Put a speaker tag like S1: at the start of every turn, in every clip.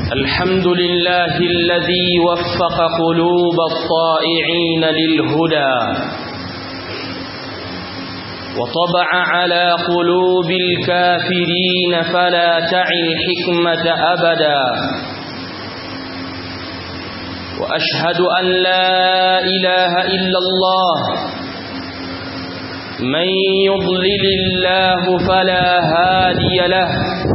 S1: الحمد لله الذي وفق قلوب الطائعين للهدى وطبع على قلوب الكافرين فلا تعي الحكمة أبدا وأشهد أن لا إله إلا الله من يضلل الله فلا هادي له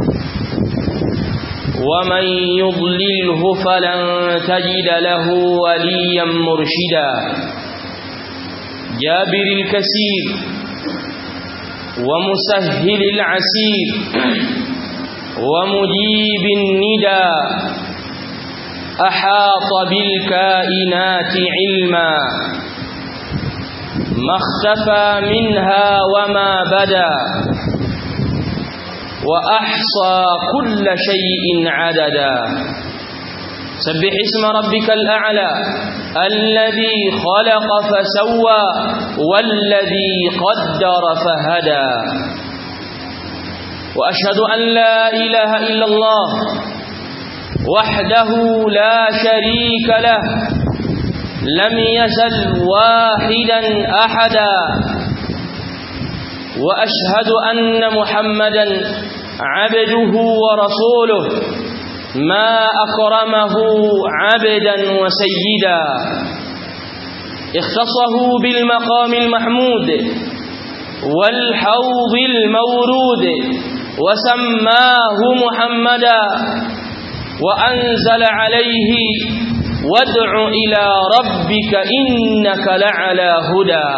S1: ومن يضلله فلن تجد له وليا مرشدا جابر الكسير ومسهل العسير ومجيب الندى أحاط بالكائنات علما ما اختفى منها وما بدا وأحصى كل شيء عددا سبح اسم ربك الأعلى الذي خلق فسوى والذي قدر فهدى وأشهد أن لا إله إلا الله وحده لا شريك له لم يزل واحدا أحدا وأشهد أن محمدا عبده ورسوله ما أكرمه عبدا وسيدا اختصه بالمقام المحمود والحوض المورود وسماه محمدا وأنزل عليه وادع إلى ربك إنك لعلى هدى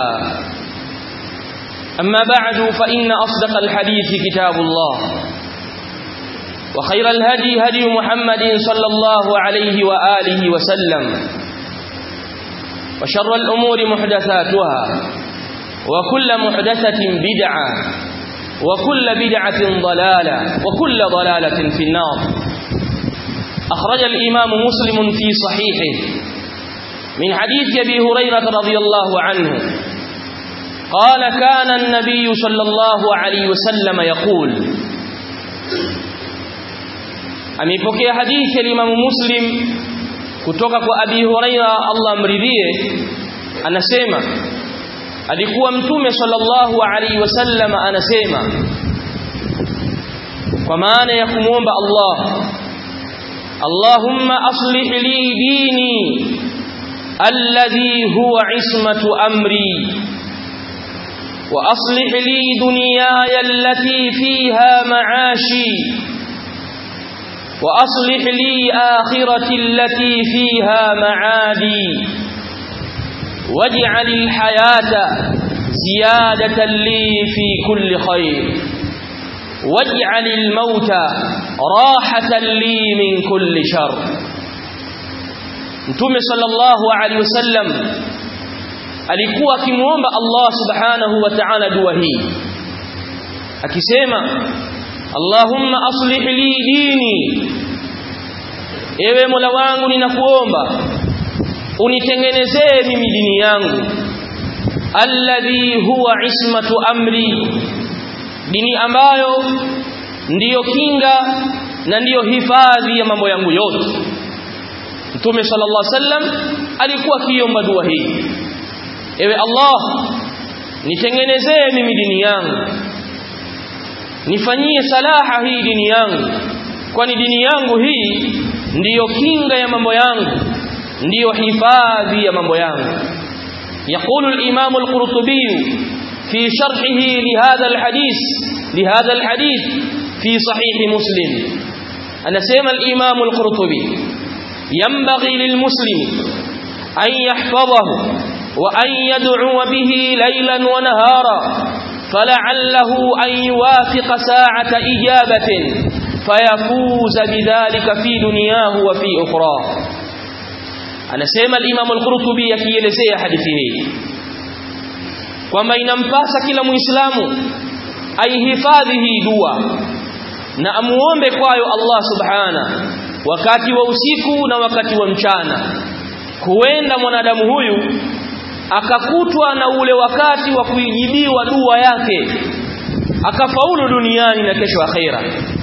S1: أما بعد فإن أصدق الحديث كتاب الله وخير الهدي هدي محمد صلى الله عليه وآله وسلم وشر الأمور محدثاتها وكل محدثة بدعة وكل بدعة ضلالة وكل ضلالة في النار أخرج الإمام مسلم في صحيحه من حديث أبي هريرة رضي الله عنه قال كان النبي صلى الله عليه وسلم يقول amepokea hadithi ya Imam Muslim kutoka kwa Abi Huraira Allah amridhie anasema alikuwa mtume sallallahu alaihi wasallam anasema kwa maana ya kumuomba Allah Allahumma aslih li dini alladhi huwa ismatu amri وأصلح لي دنياي التي فيها معاشي وأصلح لي آخرتي التي فيها معادي واجعل الحياة زيادة لي في كل خير واجعل الموت راحة لي من كل شر نتوم صلى الله عليه وسلم alikuwa akimuomba Allah subhanahu wa ta'ala dua hii akisema Allahumma aslih li dini ewe Mola wangu ninakuomba unitengenezee mimi dini yangu alladhi huwa ismatu amri dini ambayo ndiyo kinga na ndiyo hifadhi ya mambo yangu yote Mtume sallallahu alaihi wasallam alikuwa akiomba dua hii ewe Allah nitengenezee mimi dini yangu nifanyie salaha hii dini yangu kwani dini yangu hii ndiyo kinga ya mambo yangu ndiyo hifadhi ya mambo yangu يقول الإمام القرطبي في شرحه لهذا الحديث لهذا الحديث في صحيح مسلم أنا سيما الإمام القرطبي ينبغي للمسلم أن يحفظه وأن يدعو به ليلا ونهارا فلعله أن يوافق ساعة إجابة فيفوز بذلك في دنياه وفي أخرى anasema al-Imam al-Qurtubi akielezea hadithi hii kwamba inampasa kila Muislamu aihifadhi hii dua na amuombe kwayo Allah subhana wakati wa usiku na wakati wa mchana huenda mwanadamu huyu akakutwa na ule wakati wa kuijibiwa dua yake akafaulu duniani na kesho akhera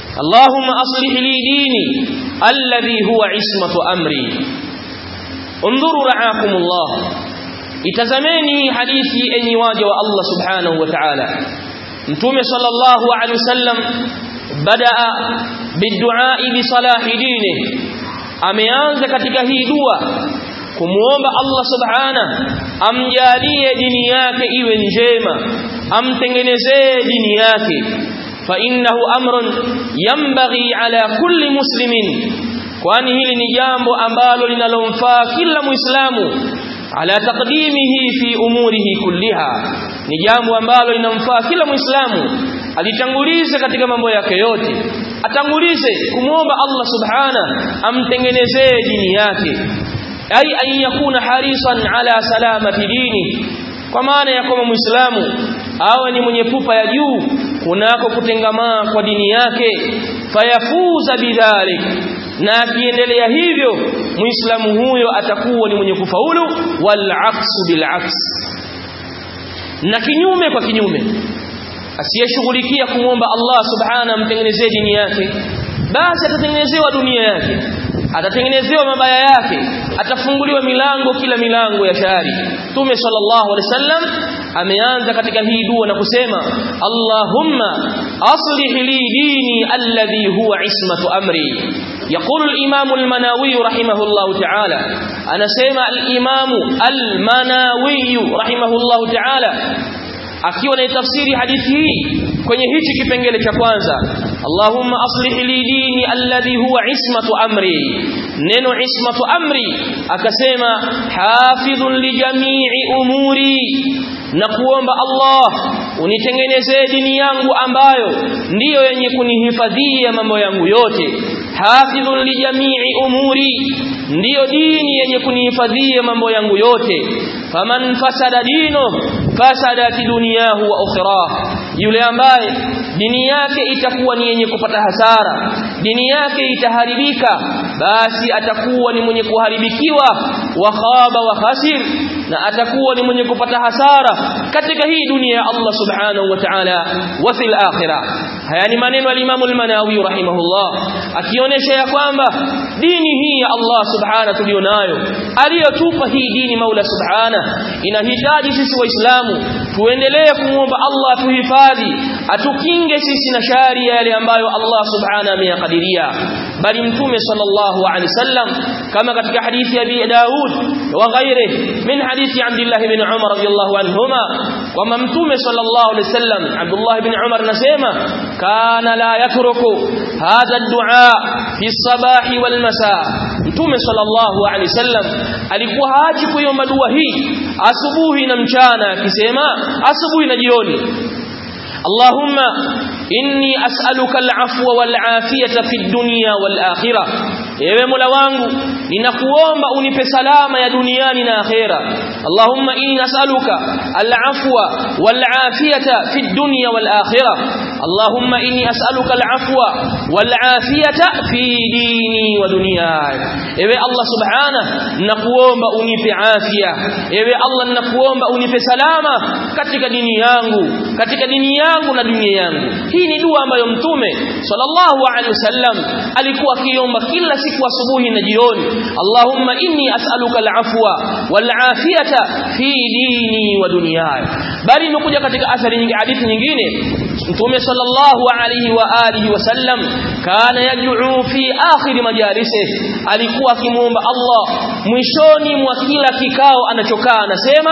S1: Allahumma aslih li dini alladhi huwa ismatu amri undhuru ra'akumullah itazameni hadithi enyi waja wa Allah subhanahu wa ta'ala mtume sallallahu alaihi wasallam badaa biddu'a bi salahi dini ameanza katika hii dua kumuomba Allah subhana amjalie dini yake iwe njema amtengenezee dini yake fa innahu amrun yanbaghi ala kulli muslimin kwani hili ni jambo ambalo linalomfaa kila muislamu ala taqdimihi fi umurihi kulliha ni jambo ambalo linamfaa kila muislamu alitangulize katika mambo yake yote atangulize kumwomba Allah subhana amtengenezee dini yake ai an yakuna harisan ala salamati dini kwa maana ya kwamba muislamu awe ni mwenye pupa ya juu kunako kutengamaa kwa dini yake fayafuza bidhalik na akiendelea hivyo muislamu huyo atakuwa ni mwenye kufaulu wal aksu bil aks na kinyume kwa kinyume asiyeshughulikia kumwomba Allah subhana amtengenezee dini yake basi atatengenezewa dunia yake atatengenezewa mabaya yake atafunguliwa milango kila milango ya shari Mtume sallallahu alaihi wasallam ameanza katika hii dua na kusema Allahumma aslih li dini alladhi huwa ismatu amri يقول الإمام المناوي رحمه الله تعالى أنا سيما الإمام المناوي رحمه الله تعالى akiwa na tafsiri hadithi hii kwenye hichi kipengele cha kwanza Allahumma aslih li dini alladhi huwa ismatu amri neno ismatu amri akasema hafidhun li jami'i umuri na kuomba Allah unitengenezee dini yangu ambayo ndiyo yenye kunihifadhia mambo yangu yote hafidhun li jami'i umuri ndiyo dini yenye kunihifadhia mambo yangu yote faman fasada dino fasadat dunyahu wa ukhirah yule ambaye dini yake itakuwa ni yenye kupata hasara dini yake itaharibika basi atakuwa ni mwenye kuharibikiwa wa khaba wa khasir na atakuwa ni mwenye kupata hasara katika hii dunia ya Allah subhanahu wa ta'ala wa fil akhirah haya ni maneno al-Imam al-Manawi rahimahullah akionyesha ya kwamba dini hii ya Allah subhanahu tulionayo aliyotupa hii dini Maula subhana inahitaji sisi waislamu tuendelee kumwomba Allah tuhifadhi atukinge sisi na shari yale ambayo Allah subhanahu ameyakadiria bali mtume sallallahu alaihi wasallam kama katika hadithi ya Abi Daud wa ghairi min hadithi Abdullah ibn Umar radiyallahu anhuma kwamba mtume sallallahu alaihi wasallam Abdullah ibn Umar nasema kana la yatruku hadha ad-du'a fi sabahi wal masa mtume sallallahu alaihi wasallam alikuwa haachi kuiomba dua hii asubuhi na mchana akisema asubuhi na jioni اللهم إني أسألك العفو والعافية في الدنيا والآخرة ewe mola wangu ninakuomba unipe salama ya duniani na akhera allahumma inni nas'aluka al'afwa wal'afiyata fi dunya wal akhirah allahumma inni as'aluka al'afwa wal'afiyata fi dini wa dunyaya ewe allah subhana ninakuomba unipe afya ewe allah ninakuomba unipe salama katika dini yangu katika dini yangu na dunia yangu hii ni dua ambayo mtume sallallahu alaihi wasallam alikuwa akiomba kila siku asubuhi na jioni Allahumma inni as'aluka al-afwa wal-afiyata fi dini wa dunyaya bali imekuja katika athari nyingine hadithi nyingine mtume sallallahu alayhi wa alihi wasallam kana yad'u fi akhir majalisi alikuwa akimuomba Allah mwishoni mwa kila kikao anachokaa anasema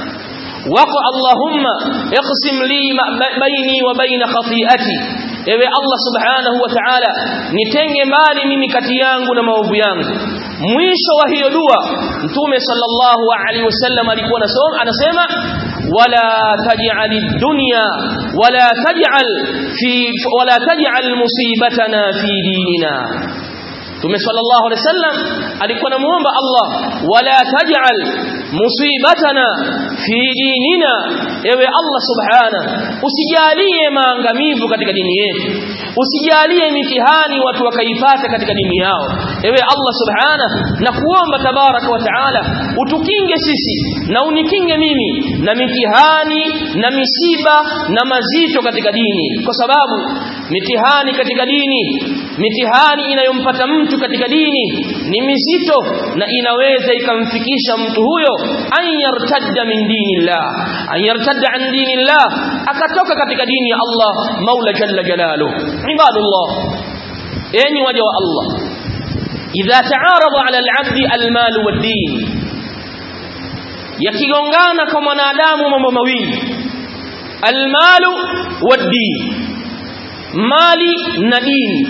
S1: wako Allahumma iqsim li baini wa baina khati'ati ewe Allah subhanahu wa ta'ala nitenge mbali mimi kati yangu na maovu yangu mwisho wa hiyo dua mtume sallallahu alaihi wasallam alikuwa anasema wala taj'al ad-dunya wala taj'al fi wala taj'al musibatana fi dinina Mtume sallallahu alaihi wasallam alikuwa anamuomba Allah wala taj'al musibatana fi dinina ewe Allah subhana usijalie maangamivu katika dini yetu usijalie mitihani watu wakaipata katika dini yao ewe Allah subhana na kuomba tabaraka wa taala utukinge sisi na unikinge mimi na mitihani na misiba na mazito katika dini kwa sababu mitihani katika dini mitihani inayompata mtu katika dini ni mizito na inaweza ikamfikisha mtu huyo an yartadda min dinillah an yartadda an dinillah akatoka katika dini ya Allah Maula jalla jalaluhu ibadullah enyi waja wa Allah idha ta'arada 'ala al-'abdi al-mal wad-din yakigongana kwa mwanadamu mambo mawili al-malu wad-din mali na dini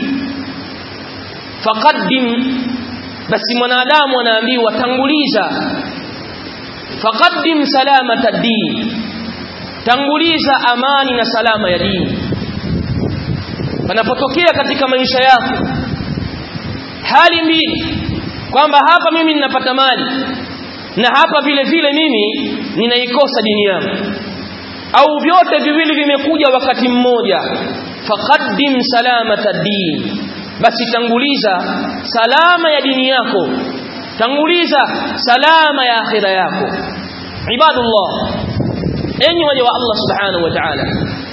S1: faqaddim basi mwanadamu anaambiwa tanguliza faqaddim salamata din tanguliza amani na salama ya dini panapotokea katika maisha yako hali mbili kwamba hapa mimi ninapata mali na hapa vile vile mimi ninaikosa dini yangu au vyote viwili vimekuja wakati mmoja faqaddim salamata din basi tanguliza salama ya dini yako tanguliza salama ya akhira yako ibadullah enyi waja wa Allah subhanahu wa ta'ala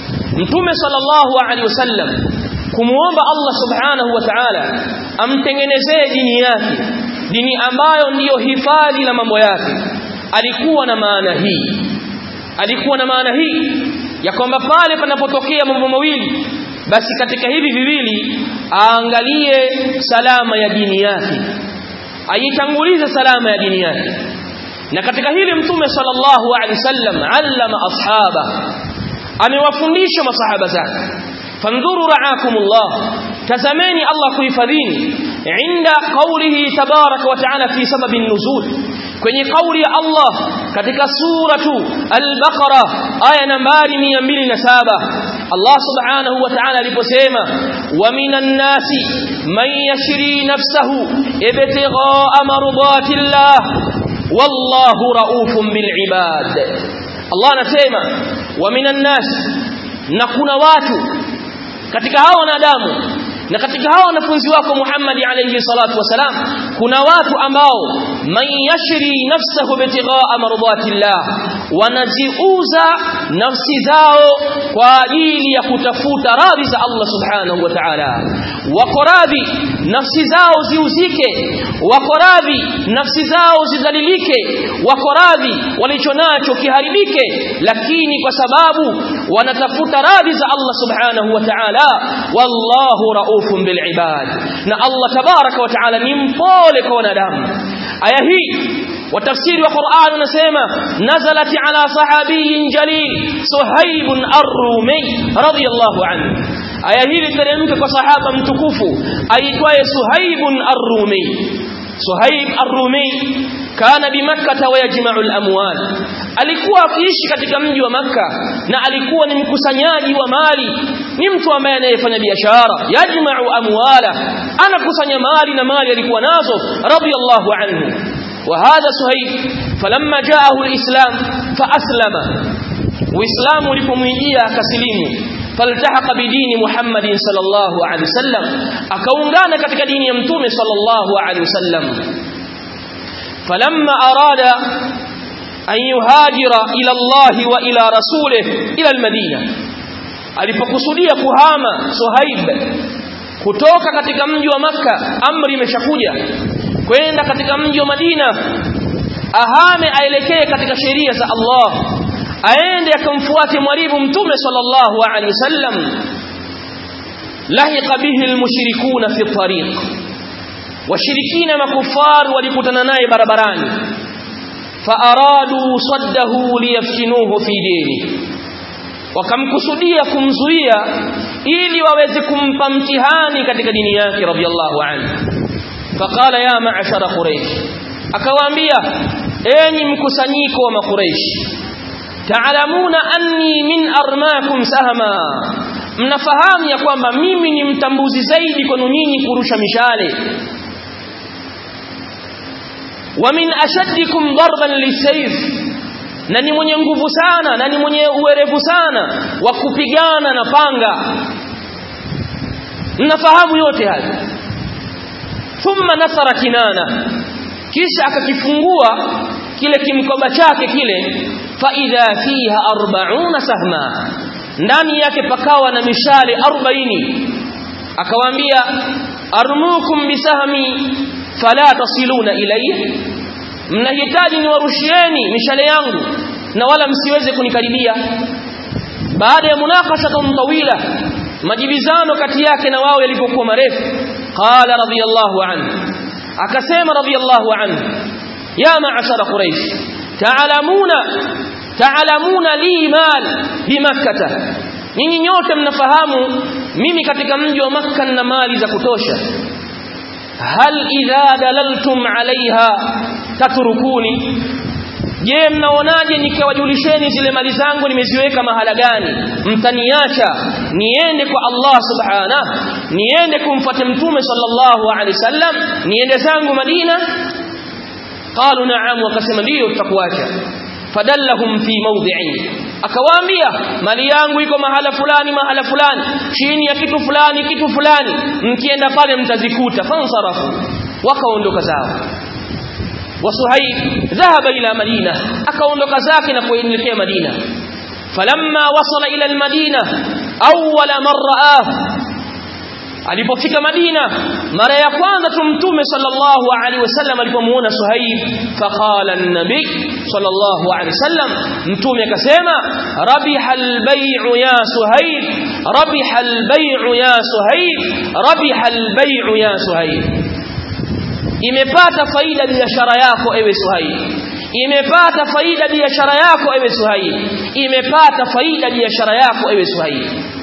S1: mtume sallallahu alaihi wasallam kumuomba Allah subhanahu wa ta'ala amtengenezee dini yake dini ambayo ndiyo hifadhi la mambo yake alikuwa na maana hii alikuwa na maana hii ya kwamba pale panapotokea mambo mawili basi katika hivi viwili aangalie salama ya dini yake aitangulize salama ya dini yake na katika hili mtume sallallahu alaihi wasallam allama ashaba amewafundisha masahaba zake fandhuru ra'akumullah tazameni Allah kuhifadhini inda qawlihi tabaraka wa ta'ala fi sababi nuzul kwenye kauli ya Allah katika suratu al-Baqara aya nambari 207 Allah subhanahu wa ta'ala aliposema wa minan nasi man yashri nafsahu ibtigha'a mardatillah wallahu raufun bil ibad Allah anasema wa minan nas na kuna watu katika hao wanadamu na katika hao wanafunzi wako Muhammad alayhi salatu wasalam kuna watu ambao man yashri nafsahu bitighaa mardatillah wanajiuza nafsi zao kwa ajili ya kutafuta radhi za Allah subhanahu wa ta'ala wako radhi nafsi zao ziuzike wako radhi nafsi zao zidhalilike wako radhi walichonacho kiharibike lakini kwa sababu wanatafuta radhi za Allah subhanahu wa ta'ala wallahu raufun bil ibad na Allah tabaraka wa ta'ala ni mpole kwa wanadamu aya hii watafsiri wa Qur'an unasema nazalat ala sahabiyin jalil Suhaib ar-Rumi radiyallahu anhu aya hii teremka kwa sahaba mtukufu aitwaye Suhaib ar-Rumi Suhaib ar-Rumi kana bimakkah wa yajma'u al-amwal alikuwa akiishi katika mji wa maka na alikuwa ni mkusanyaji wa mali ni mtu ambaye anayefanya biashara yajma'u amwala anakusanya mali na mali alikuwa nazo radiyallahu anhu وهذا سهيل فلما جاءه الإسلام فأسلم وإسلام لكميجيا كسليم فالتحق بدين محمد صلى الله عليه وسلم أكونغانا كتك دين يمتوم صلى الله عليه وسلم فلما أراد أن يهاجر إلى الله وإلى رسوله إلى المدينة alipokusudia kuhama Suhaib kutoka katika mji wa maka amri imeshakuja kwenda katika mji wa Madina ahame aelekee katika sheria za Allah aende akamfuate mwalimu mtume sallallahu alaihi wasallam lahiqa bihi almushrikuna fi tariq washirikina makufar walikutana naye barabarani faaradu saddahu liyaftinuhu fi dini wakamkusudia kumzuia ili waweze kumpa mtihani katika dini yake radhiallahu anhu faqala ya ma'ashara quraish akawaambia enyi mkusanyiko wa makuraish taalamuna anni min armakum sahma mnafahamu ya kwamba mimi ni mtambuzi zaidi kwenu nyinyi kurusha mishale wa min ashaddikum darban lisayf na ni mwenye nguvu sana na ni mwenye uwerevu sana wa kupigana na panga mnafahamu yote haya thumma nasara kinana kisha akakifungua kile kimkoba chake kile fa idha fiha 40 sahma ndani yake pakawa na mishale 40 akawaambia armukum bisahmi fala tasiluna ilayya mnahitaji niwarushieni mishale yangu na wala msiweze kunikaribia baada ya munakasha tawila majibizano kati yake na wao yalipokuwa marefu qala radiyallahu anhu akasema radiyallahu anhu ya ma'ashara quraish ta'lamuna ta'lamuna li mal bimakkah nyinyi nyote mnafahamu mimi katika mji wa makka na mali za kutosha hal idha dalaltum alaiha tatrukuni je mnaonaje nikiwajulisheni zile mali zangu nimeziweka mahala gani mtaniacha niende kwa Allah subhanahu niende kumfuata mtume sallallahu alaihi wasallam niende zangu Madina qalu na'am wakasema ndio tutakuacha fadallahum fi mawdi'in akawaambia mali yangu iko mahala fulani mahala fulani chini ya kitu fulani kitu fulani mkienda pale mtazikuta fansarafu wakaondoka zao وصهيب ذهب إلى مدينة أكون كذاك نقول لك مدينة فلما وصل إلى المدينة أول من رآه alipofika Madina mara ya kwanza tumtume sallallahu alaihi wasallam alipomuona Suhaib faqala an-nabi sallallahu alaihi wasallam mtume akasema rabiha al-bay'u ya Suhaib rabiha al-bay'u ya Suhaib rabiha al-bay'u ya Suhaib imepata faida biashara yako ewe Suhaib imepata faida biashara yako ewe Suhaib imepata faida biashara yako ewe Suhaib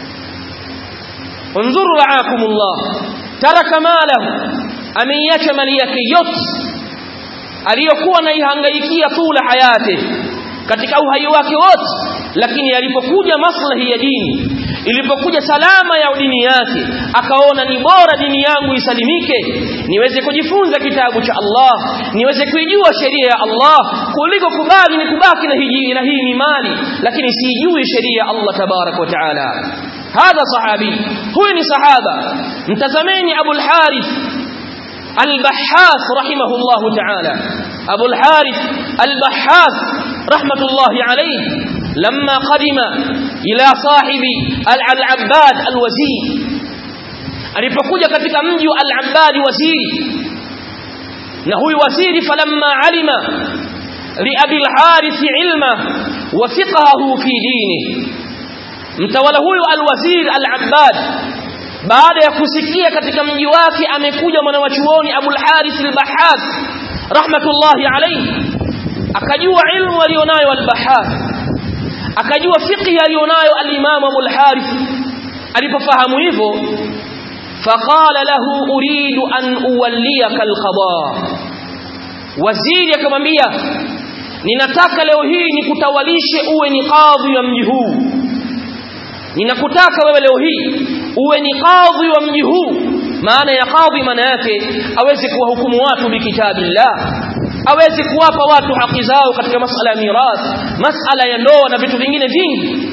S1: انظروا رعاكم الله ترك ماله ameiacha mali yake yote aliyokuwa naihangaikia tula hayati katika uhai wake wote lakini alipokuja maslahi ya dini ilipokuja salama ya dini yake akaona ni bora dini yangu isalimike niweze kujifunza kitabu cha Allah niweze kuijua sheria ya Allah kuliko kubali ni kubaki na hii na hii ni mali lakini sijui sheria ya Allah tabarak wa taala هذا صحابي هو ni sahaba mtazameni Abu al-Harith al-Bahhas rahimahullah ta'ala Abu al-Harith al-Bahhas rahmatullah alayhi لما قدم إلى صاحب al-Abbad al-Wazir alipokuja katika mji wa al-Abbad waziri na huyu waziri falamma alima li Abi al-Harith ilma wa fiqhahu fi dinihi mtawala huyu alwazir al-Abbad baada ya kusikia katika mji wake amekuja mwanawachuoni Abu al-Harith al-Bahhas rahmatullahi alayhi akajua ilmu alionayo al-Bahhas akajua fiqh alionayo al-Imam Abu al-Harith alipofahamu hivyo faqala lahu uridu an uwalliyaka al-qada waziri akamwambia ninataka leo hii nikutawalishe uwe ni kadhi wa mji huu ninakutaka wewe leo hii uwe ni kadhi wa mji huu maana ya kadhi maana yake aweze kuwahukumu watu bikitabillah aweze kuwapa watu haki zao katika masala ya mirath masala ya ndoa na vitu vingine vingi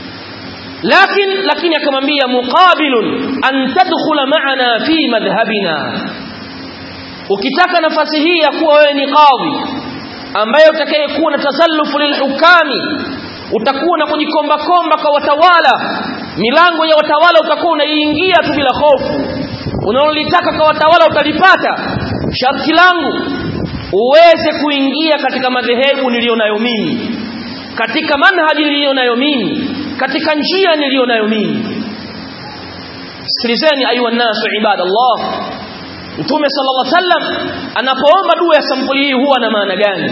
S1: lakini lakini akamwambia muqabilun an tadkhula ma'ana fi madhhabina ukitaka nafasi hii ya kuwa wewe ni kadhi ambaye utakayekuwa na tasallufu lilhukami utakuwa na kujikomba komba kwa watawala milango ya watawala utakuwa unaiingia tu bila hofu unalolitaka kwa watawala utalipata sharti langu uweze kuingia katika madhehebu niliyonayo mimi katika manhaji niliyonayo mimi katika njia niliyonayo mimi sikilizeni ayuha nasu ibadallah mtume sallallahu alaihi wasallam anapoomba dua ya sampuli hii huwa na maana gani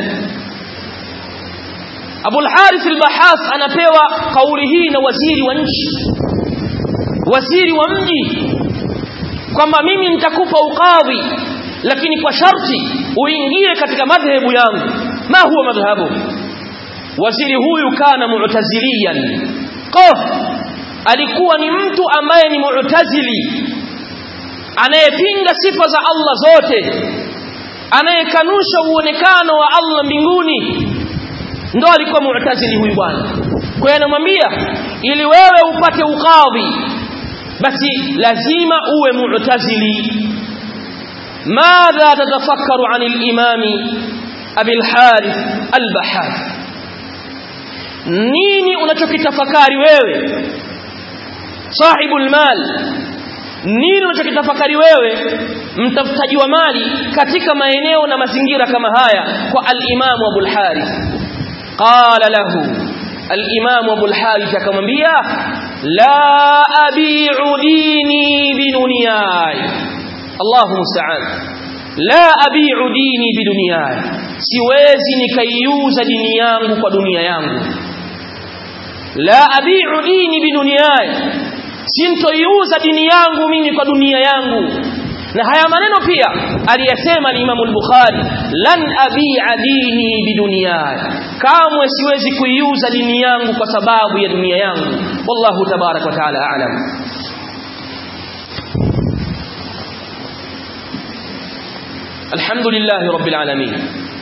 S1: Abu al-Harith al-Bahas anapewa kauli hii na waziri wa nchi waziri wa mji kwamba mimi nitakupa ukadhi lakini kwa sharti uingie katika madhehebu yangu ma huwa madhhabu waziri huyu kana mu'taziliyan qaf alikuwa ni mtu ambaye ni mu'tazili anayepinga sifa za Allah zote anayekanusha uonekano wa Allah mbinguni ndo alikuwa mu'tazili huyu bwana kwa hiyo anamwambia ili wewe upate ukadhi basi lazima uwe mu'tazili ماذا تتفكر عن الإمام أبي الحارث البحاث nini unachokitafakari wewe sahibul mal nini unachokitafakari wewe mtafutaji wa mali katika maeneo na mazingira kama haya kwa al-Imam Abu al-Harith qala lahu al-Imam Abu al-Harith akamwambia la abi'u dini bidunyai Allahu musta'an la abi'u dini bidunyai siwezi nikaiuza dini yangu kwa dunia yangu la abi'u dini bidunyai sintoiuza dini yangu mimi kwa dunia yangu na haya maneno pia aliyasema al-Imam al-Bukhari lan abi'a dini bidunyai kamwe siwezi kuiuza dini yangu kwa sababu ya dunia yangu wallahu tabarak wa taala a'lam الحمد لله رب العالمين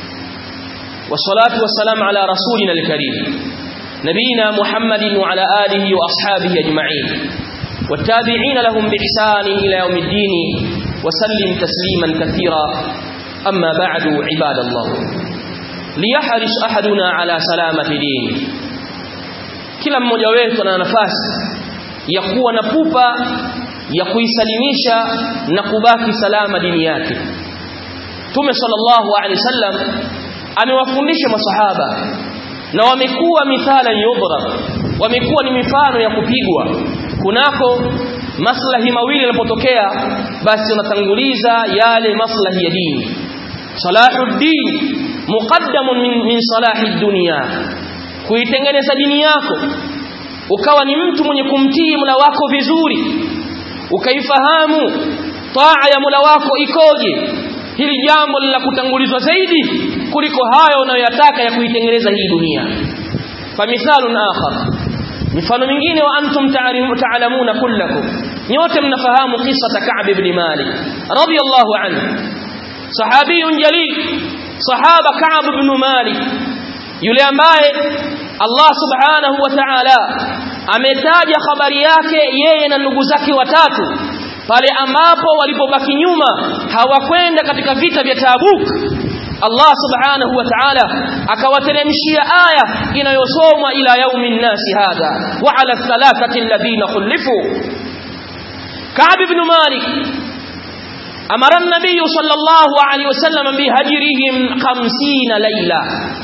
S1: والصلاة والسلام على رسولنا الكريم نبينا محمد وعلى آله وأصحابه أجمعين والتابعين لهم بإحسان إلى يوم الدين وسلم تسليما كثيرا أما بعد عباد الله ليحرص أحدنا على سلامة دينه kila mmoja wetu ana nafasi ya kuwa na pupa ya kuisalimisha na kubaki salama dini yake Mtume sallallahu alaihi wasallam amewafundisha masahaba na wamekuwa mithala yudhrab wamekuwa ni mifano ya kupigwa kunako maslahi mawili yanapotokea basi unatanguliza yale maslahi ya dini salahuddin muqaddamun min, min salahi dunya kuitengeneza dini yako ukawa ni mtu mwenye kumtii Mola wako vizuri ukaifahamu taa ya Mola wako ikoje hili jambo la kutangulizwa zaidi kuliko hayo unayoyataka ya kuitengeneza hii dunia famithalun akhar mifano mingine wa antum ta'lamuna kullakum nyote mnafahamu kisa Ka'b ibn Malik radiyallahu anhu sahabiyun jalil sahaba Ka'b ibn Malik yule ambaye Allah subhanahu wa ta'ala ametaja habari yake yeye na ndugu zake watatu pale ambapo walipobaki nyuma hawakwenda katika vita vya Tabuk Allah subhanahu wa ta'ala akawateremshia aya inayosomwa ila yaumin nasi hadha wa ala thalathati alladhina khulifu Ka'b ibn Malik amara an-nabiy sallallahu alayhi wasallam bihajrihim 50 layla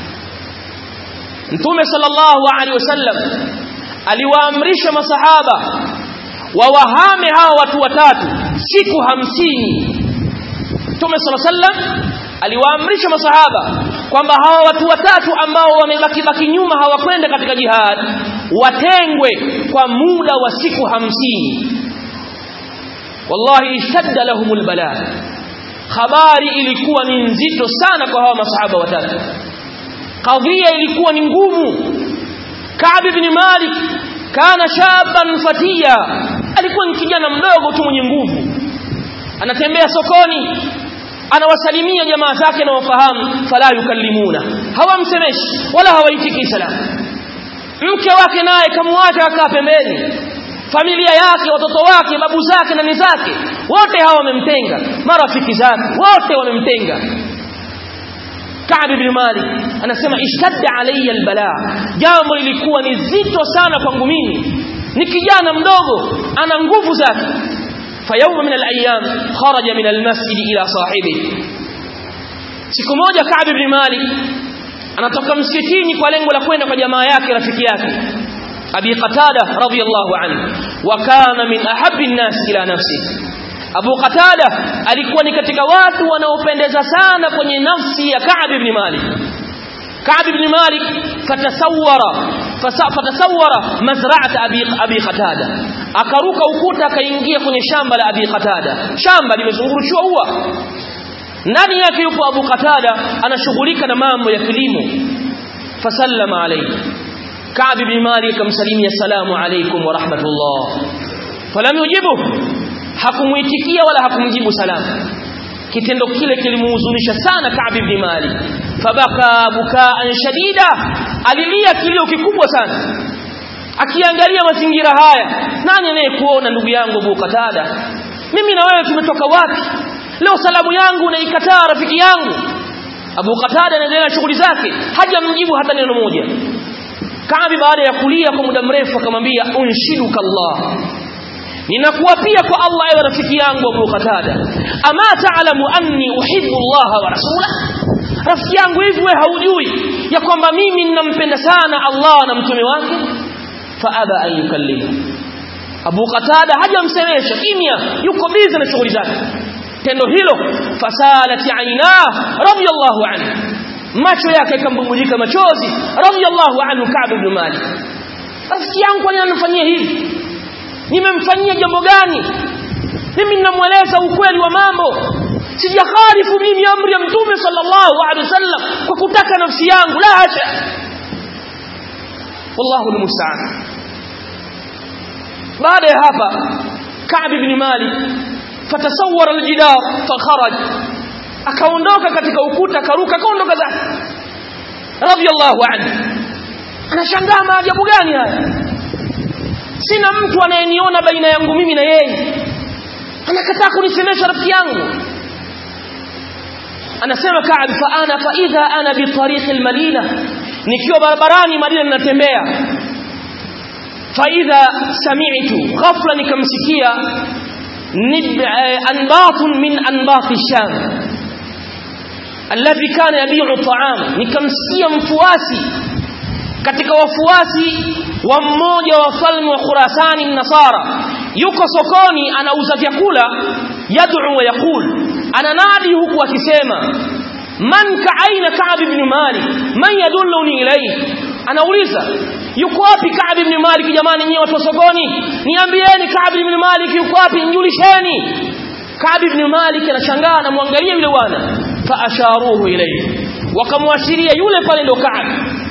S1: Mtume sallallahu alayhi wasallam aliwaamrisha masahaba wawahame hawa watu watatu siku hamsini Mtume sala sallam aliwaamrisha masahaba kwamba hawa watu watatu ambao wamebaki baki nyuma hawakwenda katika jihad watengwe kwa muda wa siku hamsini wallahi shadda lahumul bala habari ilikuwa ni nzito sana kwa hawa masahaba watatu kadhia ilikuwa ni ngumu Ka'b ibn Malik kana shaban fatia alikuwa ni kijana mdogo tu mwenye nguvu anatembea sokoni anawasalimia jamaa zake na wafahamu fala yukallimuna hawamsemeshi wala hawaitiki salamu mke wake naye kamwacha akaa pembeni familia yake watoto wake babu zake na zake wote hawa wamemtenga marafiki zake wote wamemtenga Ka'b ibn Malik anasema ishtadda alayya albala jambo lilikuwa ni zito sana kwangu mimi ni kijana mdogo ana nguvu zake fayawma min alayam kharaja min almasjid ila sahibi siku moja Ka'b ibn Malik anatoka msikitini kwa lengo la kwenda kwa jamaa yake rafiki yake Abi Qatada radhiyallahu anhu wa kana min ahabbi an-nas ila nafsihi Abu Qatada alikuwa ni katika watu wanaopendeza sana kwenye nafsi ya Ka'b ibn Malik. Ka'b ibn Malik fatasawwara fatasawwara mazra'at Abi Abi Qatada. Akaruka ukuta akaingia kwenye shamba la Abi Qatada. Shamba limezungurushwa ua. Ndani yake yupo Abu Qatada anashughulika na mambo ya kilimo. Fasallama alayhi. Ka'b ibn Malik akamsalimia salamu alaykum wa rahmatullah. Falam yujibu hakumuitikia wala hakumjibu salamu kitendo kile kilimuhuzunisha sana Ka'b ibn Malik fabaka bukaan shadida alilia kilio kikubwa sana akiangalia mazingira haya nani anayekuona ndugu yangu Abu Qatada mimi na wewe tumetoka wapi leo salamu yangu unaikataa rafiki yangu Abu Qatada anaendelea na shughuli zake hajamjibu hata neno moja Kaabi baada ya kulia kwa muda mrefu akamwambia unshiduka Allah ninakuapia kwa Allah ewe rafiki yangu Abu Qatada ama ta'lamu anni uhibbu Allah wa rasulah rafiki yangu hivi wewe haujui ya kwamba mimi ninampenda sana Allah na mtume wake fa aba an yukallima Abu Qatada hajamsemesha kimya yuko busy na shughuli zake tendo hilo fasalati aina radiyallahu anhu macho yake yakambubujika machozi radiyallahu anhu Ka'b ibn Malik rafiki yangu kwa nini anafanyia hivi nimemfanyia jambo gani mimi ninamweleza ukweli wa mambo sijakhalifu mimi amri ya mtume sallallahu alaihi wasallam kwa kutaka nafsi yangu la hasha wallahu almusta'an baada ya hapa Ka'b ibn Malik fatasawwara aljidar fakharaj akaondoka katika ukuta akaruka akaondoka zake radiyallahu anhu anashangaa maajabu gani haya sina mtu anayeniona baina yangu mimi na yeye anakataa kunisemesha rafiki yangu anasema Ka'b fa ana fa idha ana bi tariq al-Madina nikiwa barabarani Madina ninatembea fa idha sami'tu ghafla nikamsikia anbat min anbat ash-Sham alladhi kana yabi'u ta'am nikamsikia mfuasi katika wafuasi wa mmoja wa falme wa Khurasani Nasara yuko sokoni anauza vyakula yad'u wa yaqul ananadi huku akisema man ka'aina Ka'b ibn Malik man yadulluni ilayhi anauliza yuko wapi Ka'b ibn Malik jamani nyinyi watu wa sokoni niambieni Ka'b ibn Malik yuko wapi njulisheni Ka'b ibn Malik anashangaa anamwangalia yule bwana fa asharuhu ilayhi wakamwashiria yule pale ndo Ka'b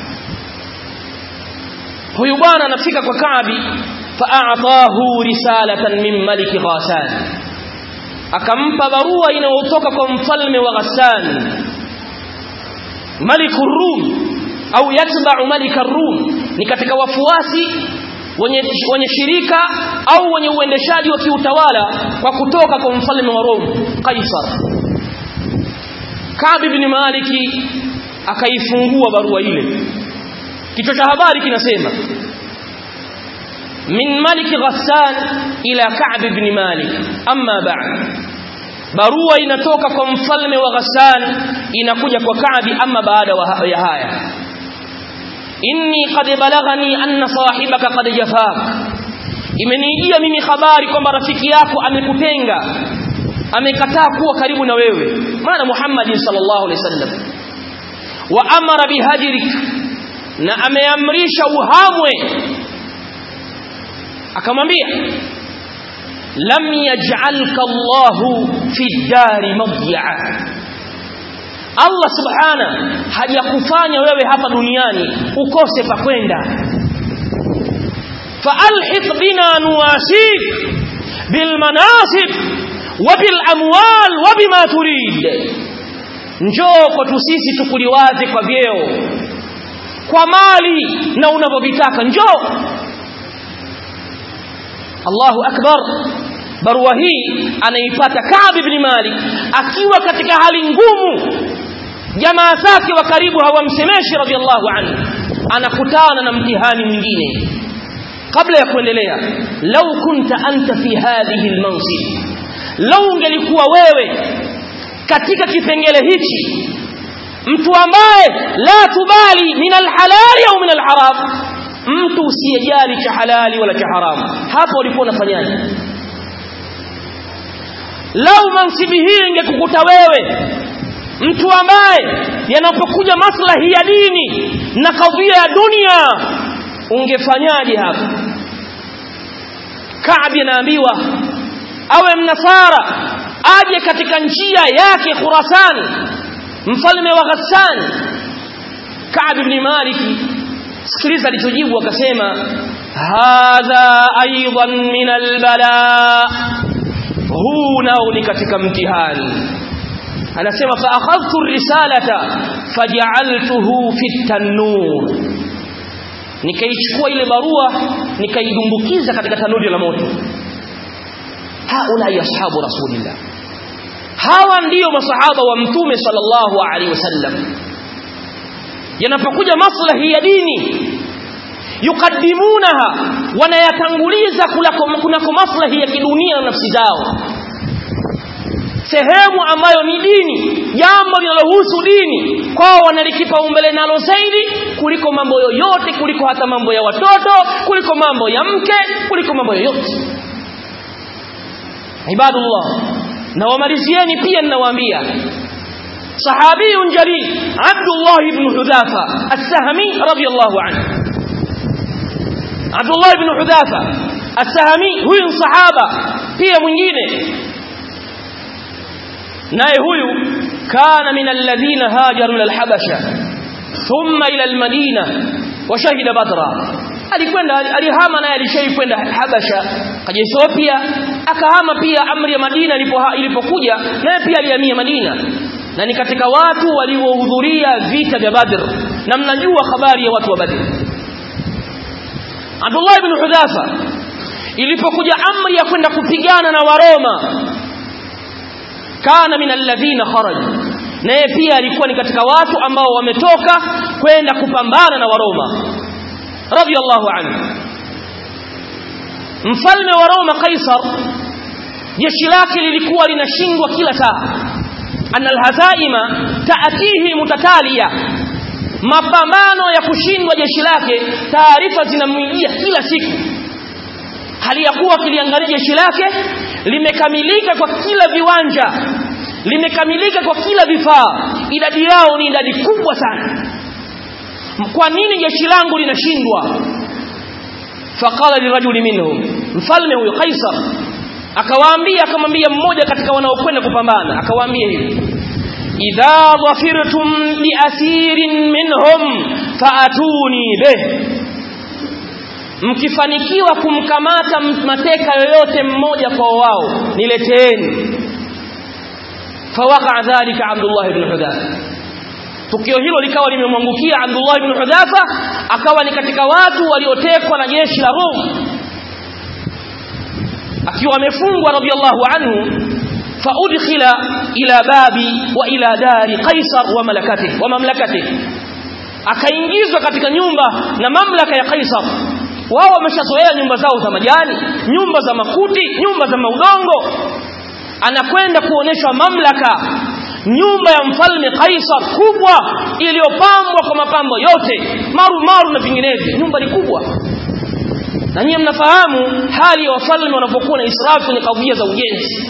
S1: huyu bwana anafika kwa Kaabi fa'atahu risalatan min malik Ghassan akampa barua inayotoka kwa mfalme wa Ghassan malik rum au yatba'u malik rum ni katika wafuasi wenye wenye shirika au wenye uendeshaji wa kiutawala kwa kutoka kwa mfalme wa Rom Kaisar Ka'b ibn Maliki akaifungua barua ile kichwa cha habari kinasema min malik ghassan ila ka'b ibn malik amma ba'd barua inatoka kwa mfalme wa ghassan inakuja kwa ka'b amma baada ya haya inni qad balaghani anna sahibaka qad jafak imenijia mimi habari kwamba rafiki yako amekutenga amekataa kuwa karibu na wewe maana Muhammad sallallahu alaihi wasallam wa amara bihajrik na ameamrisha uhamwe akamwambia lam yaj'alka Allahu fi dari madya'a Allah subhana hajakufanya wewe hapa duniani ukose pa kwenda faalhiq bina nuwasik bil manasib wa bil amwal wa bima turid njoo kwetu sisi tukuliwaze kwa vyeo kwa mali na unavyovitaka njoo Allahu akbar barua hii anaipata Ka'b ibn Malik akiwa katika hali ngumu jamaa zake wa karibu hawamsemeshi radhiallahu anhu anakutana na mtihani mwingine kabla ya kuendelea lau kunta anta fi hadhihi almansib lau ungelikuwa wewe katika kipengele hichi mtu ambaye la tubali min alhalali au min alharam mtu usiyejali cha halali wala cha haramu hapo ulikuwa unafanyaje lau mansibi hii ingekukuta wewe mtu ambaye yanapokuja maslahi ya dini na kadhia ya dunia ungefanyaje hapa Kaabi anaambiwa awe mnasara aje katika njia yake Khurasan mfalme wa Ghassan Ka'b ibn Malik sikiliza alichojibu akasema hadha aidan min albala huu nao ni katika mtihani anasema fa akhadhtu risalata faj'altuhu fi tanur nikaichukua ile barua nikaidumbukiza katika tanuri la moto haula ya ashabu rasulillah hawa ndiyo masahaba wa mtume sallallahu alaihi wasallam yanapokuja maslahi ya dini yukaddimunaha wanayatanguliza kunako maslahi ya kidunia na nafsi zao sehemu ambayo ni dini jambo linalohusu dini kwao wanalikipa umbele nalo zaidi kuliko mambo yoyote kuliko hata mambo ya watoto kuliko mambo ya mke kuliko mambo yoyote ibadullah na wamalizieni pia ninawaambia sahabiyun jalil Abdullah ibn Hudhafa as-Sahmi radiyallahu anhu Abdullah ibn Hudhafa as-Sahmi huyu sahaba pia mwingine naye huyu kana min alladhina hajaru ila al-Habasha thumma ila al-Madina wa shahida Badra alikwenda alihama naye alishai kwenda Habasha kaja Ethiopia akahama pia amri ya Madina ilipokuja naye pia alihamia Madina na ni katika watu waliohudhuria vita vya Badr na mnajua habari ya watu wa Badr Abdullah ibn Hudhafa ilipokuja amri ya kwenda kupigana na Waroma kana min alladhina kharaju naye pia alikuwa ni katika watu ambao wametoka kwenda kupambana na Waroma radiyallahu anhu mfalme wa Roma Kaisar jeshi lake lilikuwa linashindwa kila saa anna alhazaima taatihi mutataliya mapambano ya kushindwa jeshi lake taarifa zinamwijia kila siku hali ya kuwa kiliangalia jeshi lake limekamilika kwa kila viwanja limekamilika kwa kila vifaa idadi yao ni idadi kubwa sana kwa nini jeshi langu linashindwa faqala lirajuli minhum mfalme huyo kaisar akawaambia akamwambia mmoja katika wanaokwenda kupambana akawaambia hivi idha dhafirtum biasirin minhum faatuni bih mkifanikiwa kumkamata mateka yoyote mmoja kwa wao nileteeni fawaqa dhalika Abdullah ibn Hudhafa tukio hilo likawa limemwangukia Abdullah ibn Hudhafa akawa ni katika watu waliotekwa na jeshi la Rum akiwa amefungwa radiyallahu anhu faudkhila ila babi wa ila dari Qaisar wa malakati wa mamlakati akaingizwa katika nyumba na mamlaka ya Qaisar wao wameshazoea nyumba zao za majani nyumba za makuti nyumba za maudongo anakwenda kuonyeshwa mamlaka nyumba ya mfalme Kaisar kubwa iliyopambwa kwa mapambo yote maru maru na vinginevyo nyumba ni kubwa na nyinyi mnafahamu hali ya wafalme wanapokuwa na israfu kwenye kadhia za ujenzi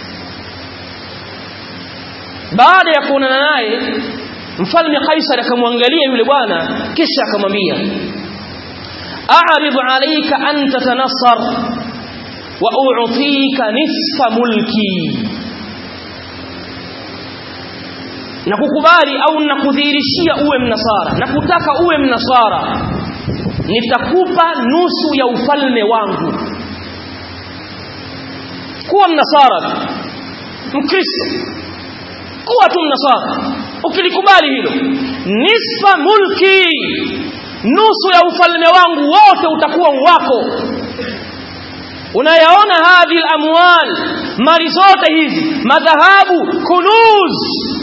S1: baada ya kuonana naye mfalme Kaisar akamwangalia yule bwana kisha akamwambia a'rid alayka an tatanassar wa u'tika nisfa mulki na kukubali au nakudhihirishia uwe mnasara na kutaka uwe mnasara nitakupa nusu ya ufalme wangu kuwa mnasara mkristo kuwa tu mnasara ukilikubali hilo nisfa mulki nusu ya ufalme wangu wote utakuwa wako unayaona hadhi amwal mali zote hizi madhahabu kunuz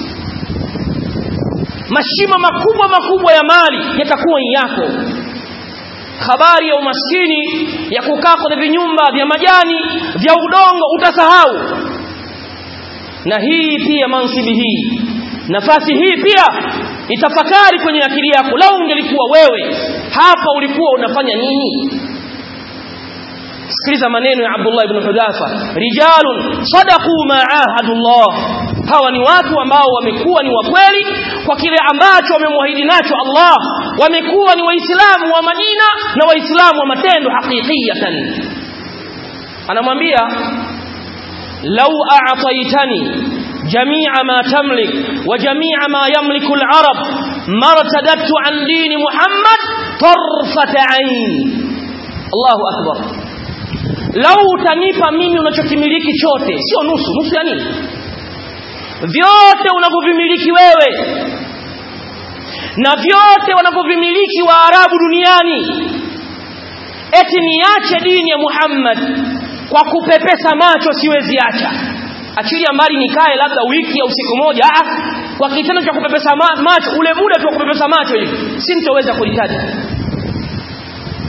S1: mashimo makubwa makubwa ya mali yatakuwa yako habari ya umaskini ya kukaa kwenye vinyumba vya majani vya udongo utasahau na hii pia mansibi hii nafasi hii pia itafakari kwenye akili yako lau ungelikuwa wewe hapa ulikuwa unafanya nini sikiliza maneno ya Abdullah ibn Hudhafa rijalun sadaqu ma ahadullah hawa ni watu ambao wamekuwa ni wakweli kwa kile ambacho wamemwahidi nacho Allah wamekuwa ni waislamu wa Madina na waislamu wa matendo haqiqiyatan anamwambia lau a'taytani جميع ما تملك وجميع ما يملك العرب ما ارتددت عن دين محمد طرفة عين الله أكبر لو utanipa mimi unachokimiliki chote sio nusu nusu ya nini vyote unavyovimiliki wewe na vyote wanavyovimiliki waarabu duniani eti niache dini ya Muhammad kwa kupepesa macho siwezi acha achilia mbali nikae labda wiki au siku moja ah kwa kitendo cha kupepesa ma macho ule muda tu wa kupepesa macho hivi sintoweza kulitaja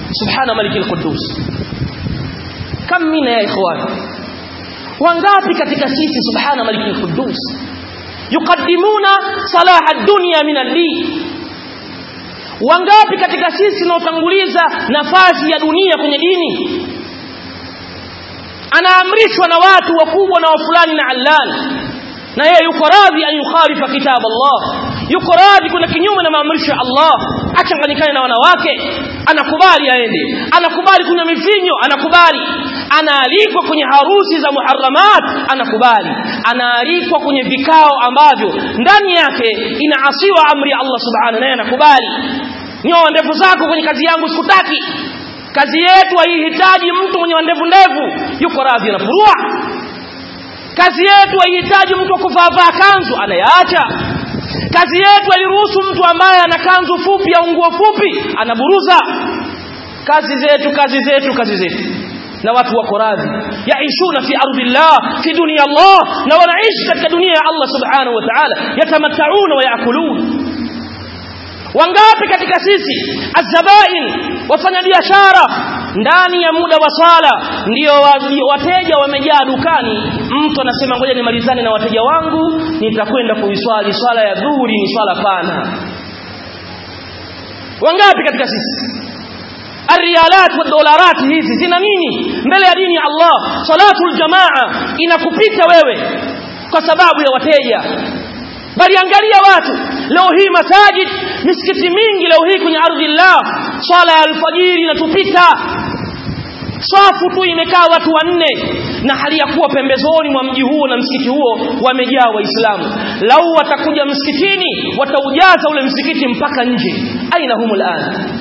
S1: subhana malikil quddus kam mina ya ikhwan wangapi katika sisi subhana malikil quddus yuqaddimuna salaha ad-dunya min ad-din wangapi katika sisi tunaotanguliza nafasi ya dunia kwenye dini anaamrishwa na watu wakubwa na wafulani na allani na yeye yuko radhi an yukhalifa kitab Allah yuko radhi kuna kinyume na maamrisho ya Allah achanganyikane na wanawake anakubali aende anakubali kuna mivinyo anakubali anaalikwa kwenye harusi za muharramat anakubali anaalikwa kwenye vikao ambavyo ndani yake inaasiwa amri ya Allah subhanahu naye anakubali nyoa ndevu zako kwenye kazi yangu sikutaki kazi yetu haihitaji mtu mwenye ndevu ndevu yuko radhi anapurua kazi yetu haihitaji mtu kuvaa kanzu anayaacha kazi yetu hairuhusu mtu ambaye ana kanzu fupi au nguo fupi anaburuza kazi zetu kazi zetu kazi zetu na watu wako radhi yaishuna fi ardillah fi dunia Allah na wanaishi katika dunia ya Allah subhanahu wa ta'ala yatamattauna wa yakulun wangapi katika sisi azabain wafanya biashara ndani ya muda wa swala ndio wateja wamejaa dukani mtu anasema ngoja nimalizane na wateja wangu nitakwenda kuiswali swala ya dhuhuri ni swala pana wangapi katika sisi arialat wa dolarat hizi zina nini mbele ya dini ya Allah salatul jamaa inakupita wewe kwa sababu ya wateja bali angalia watu leo hii masajid misikiti mingi leo hii kwenye ardhi Allah swala ya alfajiri inatupita safu tu imekaa watu wanne na hali ya kuwa pembezoni mwa mji huo na msikiti huo wamejaa waislamu lau watakuja msikitini wataujaza ule msikiti mpaka nje aina humul an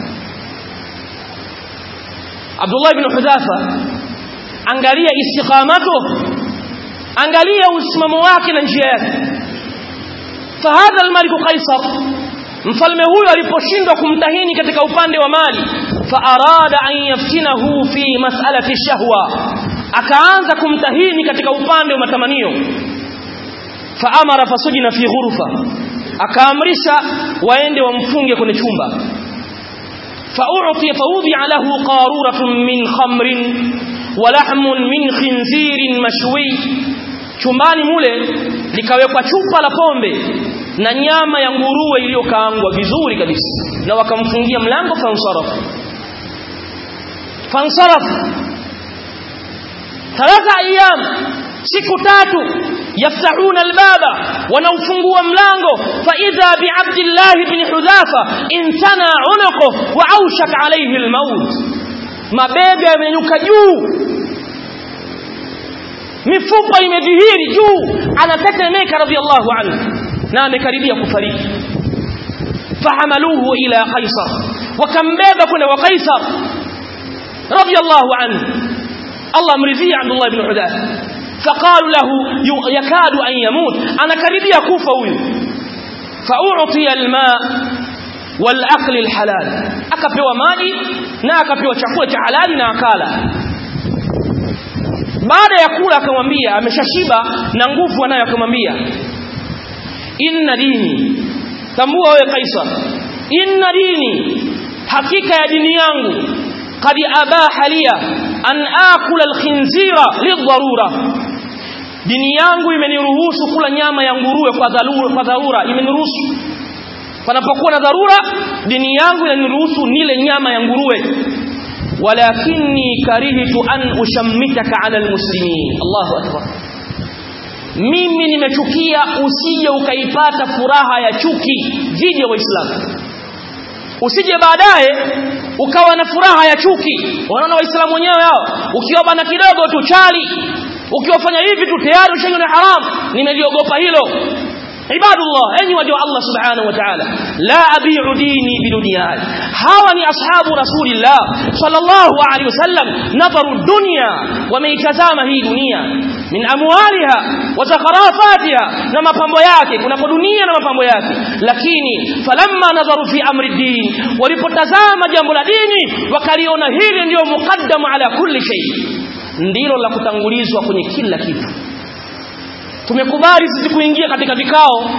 S1: Abdullah ibn Hudhafa angalia istiqamato angalia usimamo wake na njia yake fahadha almalik qaisar mfalme huyo aliposhindwa kumtahini katika upande wa mali faarada an yaftinahu fi mas'alati shahwa akaanza kumtahini katika upande wa matamanio faamara fasujina fi ghurfa akaamrisha waende wamfunge kwenye chumba فأعطي فوضع له قارورة من خمر ولحم من خنزير مشوي chumbani mule likawekwa chupa la pombe na nyama ya nguruwe iliyokaangwa vizuri kabisa na wakamfungia mlango fansaraf fansaraf thalatha ayyam siku tatu yaftahuna albaba wanaufungua mlango fa idha bi abdillah ibn hudhafa intana unuqu wa awshak alayhi almaut mabega yamenyuka juu mifupa imedhihiri juu anatetemeka radhiallahu anhu na amekaribia kufariki fahamaluhu ila qaisar wakambeba kwenda kwa qaisar radhiallahu anhu Allah amridhia Abdullah ibn Hudath faqalu lahu yakadu an yamut anakaribia kufa huyu fa'u'tiya alma wal akli alhalal akapewa maji na akapewa chakula cha halali na akala baada ya kula akamwambia ameshashiba na nguvu anayo akamwambia inna dini tambua wewe kaisar inna dini hakika ya dini yangu qad abaha liya an akula alkhinzira lidharura dini yangu imeniruhusu kula nyama ya nguruwe kwa dharura kwa dharura imeniruhusu panapokuwa na dharura dini yangu inaniruhusu nile nyama ya nguruwe walakinni karihtu an ushammitaka ala almuslimin Allahu akbar mimi nimechukia usije ukaipata furaha ya chuki dhidi ya waislamu usije baadaye ukawa na furaha ya chuki wanaona waislamu wenyewe hao ukiwa bana kidogo tu chali ukiwafanya hivi tu tayari ushaingia na haram nimeliogopa hilo ibadullah enyi waja wa Allah subhanahu wa ta'ala la abi'u dini biduniyai hawa ni ashabu rasulillah sallallahu alaihi wasallam nadharu dunya wameitazama hii dunia min amwaliha wa zakharafatiha na mapambo yake kuna dunia na mapambo yake lakini falamma nadharu fi amri din walipotazama jambo la dini wakaliona hili ndio muqaddamu ala kulli shay ndilo la kutangulizwa kwenye kila kitu tumekubali sisi kuingia katika vikao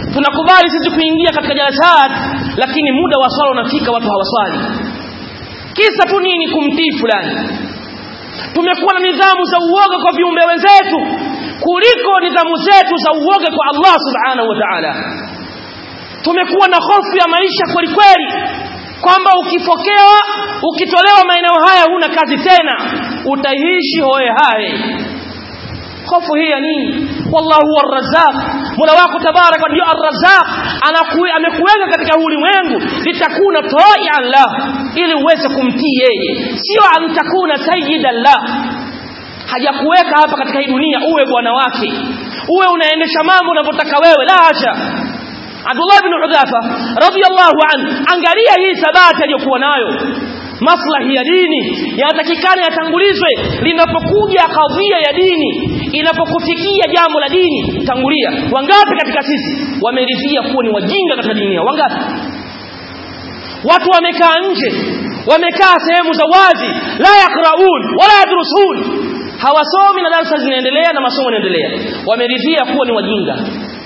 S1: tunakubali sisi kuingia katika jalasat lakini muda wa swala unafika watu hawaswali kisa tu nini kumtii fulani tumekuwa na nidhamu za uoga kwa viumbe wenzetu kuliko nidhamu zetu za uoga kwa Allah subhanahu wa ta'ala tumekuwa na hofu ya maisha kweli kweli kwamba ukifokewa ukitolewa maeneo haya huna kazi tena utaishi hoye haye hofu hii ya nini wallahu huwa arrazzaq mola wako tabaraka ndio arrazzaq amekuweka katika ulimwengu litakuna tai'an la ili uweze kumtii yeye sio antakuna sayyidan la hajakuweka hapa katika hii dunia uwe bwana wake uwe unaendesha mambo unavyotaka wewe la hasha Abdullah bin Hudhafa radiyallahu anhu angalia hii thabati aliyokuwa nayo maslahi ya dini yanatakikana yatangulizwe linapokuja kadhia ya dini inapokufikia jambo la dini tangulia wangapi katika sisi wameridhia kuwa ni wajinga katika dunia wangapi watu wamekaa nje wamekaa sehemu za wazi la yakraun wala yadrusun hawasomi na darasa zinaendelea na masomo yanaendelea wameridhia kuwa ni wajinga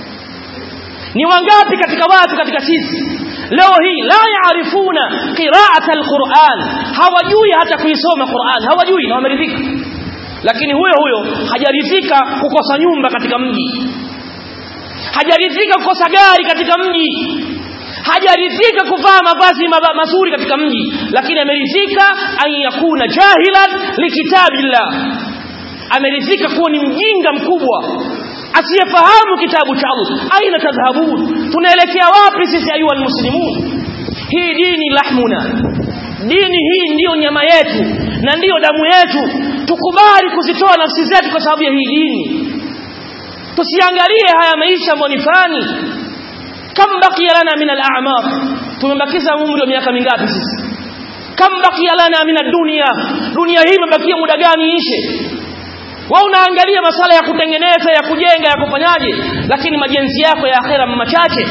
S1: ni wangapi katika watu katika sisi leo hii la yaarifuna qira'ata alquran hawajui hata kuisoma Qur'an hawajui na wameridhika lakini huyo huyo hajaridhika kukosa nyumba katika mji hajaridhika kukosa gari katika mji hajaridhika kuvaa mavazi mazuri katika mji lakini ameridhika an yakuna jahilan likitabillah ameridhika kuwa ni mjinga mkubwa asiyefahamu kitabu cha Allah aina tadhhabun tunaelekea wapi sisi ayuha almuslimun hii dini lahmuna dini hii ndiyo nyama yetu na ndiyo damu yetu tukubali kuzitoa nafsi zetu kwa sababu ya hii dini tusiangalie haya maisha ambayo ni fani kam baqiya lana min al-a'mar tumebakiza umri wa miaka mingapi sisi kam baqiya lana min ad-dunya dunia hii imebakia muda gani ishe wao unaangalia masala ya kutengeneza ya kujenga ya kufanyaje lakini majenzi yako ya akhera machache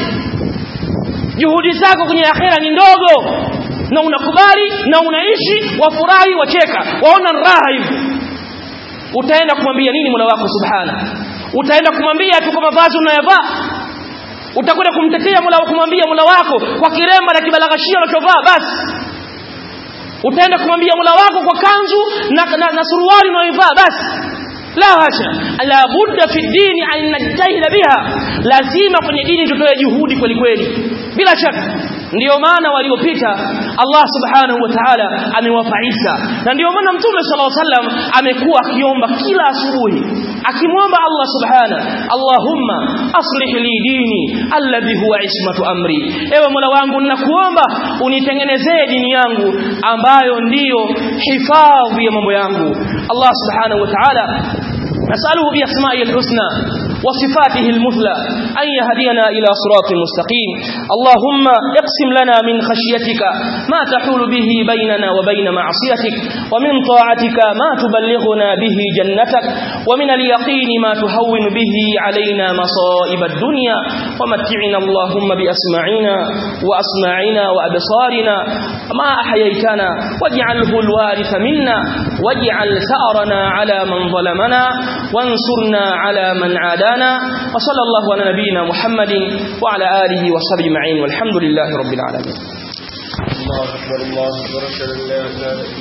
S1: juhudi zako kwenye akhera ni ndogo na unakubali na unaishi wafurahi wacheka waona raha hivi utaenda kumwambia nini Mola wako subhana utaenda kumwambia tu kwa mavazi unayovaa utakwenda kumtetea Mola kumwambia Mola wako kwa kiremba na kibalaghashia unachovaa basi utaenda kumwambia Mola wako kwa kanzu na, na, na suruali unayoivaa basi la hasha la budda fi dini an najtahida biha lazima kwenye dini tutoe juhudi kweli kweli bila shaka ndiyo maana waliopita Allah subhanahu wa ta'ala amewapa Isa na ndiyo maana mtume sallallahu alaihi wasallam amekuwa akiomba kila asubuhi akimwomba Allah subhana Allahumma aslih li dini alladhi huwa ismatu amri ewe Mola wangu ninakuomba unitengenezee dini yangu ambayo ndiyo hifadhi ya mambo yangu Allah subhanahu wa ta'ala نسأله بأسمائه الحسنى وصفاته المثلى أن يهدينا إلى صراط مستقيم اللهم اقسم لنا من خشيتك ما تحول به بيننا وبين معصيتك ومن طاعتك ما تبلغنا به جنتك ومن اليقين ما تهون به علينا مصائب الدنيا ومتعنا اللهم بأسماعنا وأسماعنا وأبصارنا ما أحييتنا واجعله الوارث منا واجعل ثأرنا على من ظلمنا وانصرنا على من عادانا وصلى الله على نبينا محمد وعلى آله وصحبه أجمعين والحمد لله رب العالمين
S2: الله أكبر الله أكبر